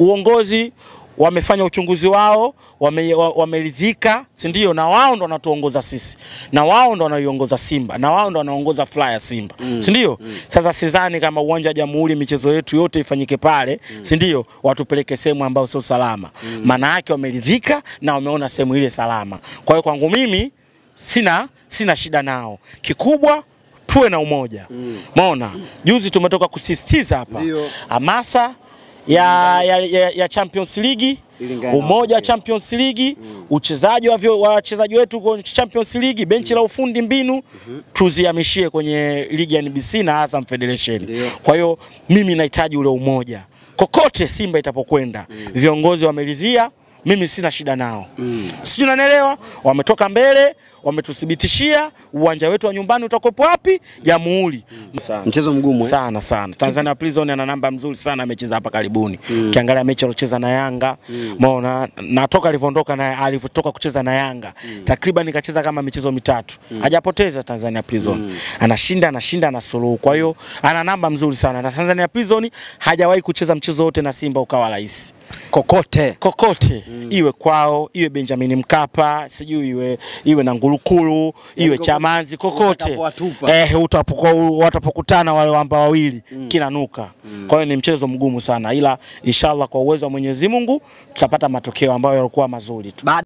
uongozi wamefanya uchunguzi wao, wame- wa- wameridhika, si ndio? Na wao ndo wanatuongoza sisi, na wao ndo wanaiongoza Simba, na wao ndo wanaongoza fly ya Simba, si ndio? Sasa sidhani kama uwanja wa Jamhuri michezo yetu yote ifanyike pale, si ndio? Watupeleke sehemu ambayo sio salama. Maana yake wameridhika na wameona sehemu ile salama. Kwa hiyo kwangu mimi sina sina shida nao. Kikubwa tuwe na umoja. Maona juzi tumetoka kusisitiza hapa Ndio. hamasa ya, ya, ya, ya Champions League Ilingana. umoja wa Champions League uchezaji wa vyo- wa wachezaji wetu kwenye Champions League benchi la ufundi mbinu tuzihamishie kwenye ligi ya NBC na Azam Federation. Ndio. Kwa hiyo mimi nahitaji ule umoja kokote Simba itapokwenda, viongozi wameridhia, mimi sina shida nao sijui unanielewa. Wametoka mbele, wametuthibitishia uwanja wetu wa nyumbani utakopo wapi? Jamhuri. Sana. Mchezo mgumu eh? sana sana. Tanzania Prison ana namba mzuri sana, amecheza hapa karibuni. Ukiangalia mechi aliocheza na Yanga, umeona na toka alivyoondoka na alivyotoka kucheza na Yanga, takriban kacheza kama michezo mitatu. Hajapoteza Tanzania Prison. Anashinda, anashinda, anasuluhu. Kwa hiyo ana namba mzuri sana. Na Tanzania Prison hajawahi kucheza mchezo wote na Simba ukawa rahisi Kokote. kokote iwe kwao iwe Benjamin Mkapa sijui iwe iwe na Ngulukulu iwe kokote Chamanzi kokote utakapowatupa. eh, utapokuwa- watapokutana wale wamba wawili kinanuka. Kwa hiyo ni mchezo mgumu sana, ila inshallah kwa uwezo wa Mwenyezi Mungu tutapata matokeo ambayo yalikuwa mazuri tu. Baada